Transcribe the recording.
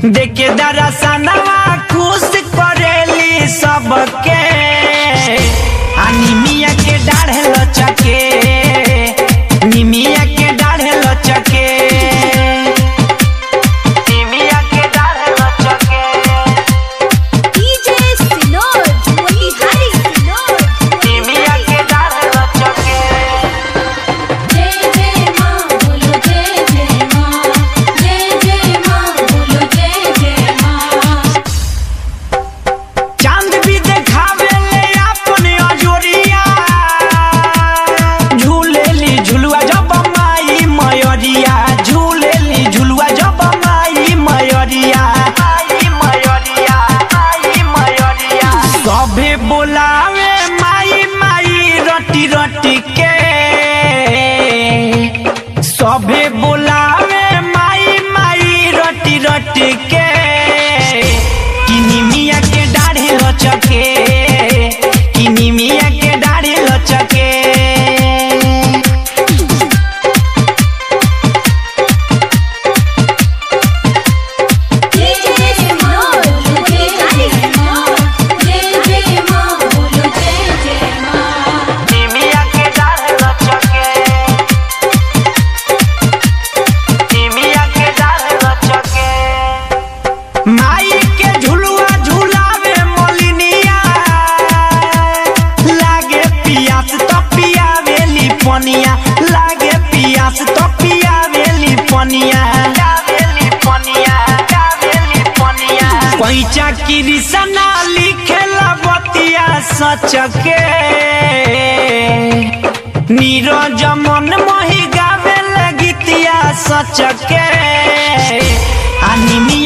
देखे दरसनवा खुश करेली सबके आ निमिया के डाढ़े लचके निमिया के डाढ़े लचके निमिया के डाढ़े लचके DJ Sinod, Motihari Sinod, निमिया के डाढ़े लचके जय जय माँ बोलो जय जय माँ जय जय माँ बोलो जय जय माँ चांद भी देखावे ले अपने अजोरिया झूलेली झुलुआ जब माई मयरिया झूलेली झुलुआ जब माई मयरिया माई मयरिया माई मयरिया सभे बोलावे माई माई रटी रटी के सभे बोलावे माई माई रटी रटी के किनी मिया के दाढ़े लचके किनी मिया के दाढ़े लचके जय जय माँ बोलो जय जय माँ जय जय माँ बोलो जय जय माँ निमिया के दाढ़े लचके निमिया के दाढ़े लचके माई के झुलुआ झुलावे मोलिनिया लागे पियास तो पियावेली पनिया लागे पियास तो पियावेली पनिया पियावेली पनिया पियावेली पनिया पैचा कृष्णा लिखेला बतिया सच के नीरज मन मोहि गावे गीतिया सच के आ निमिया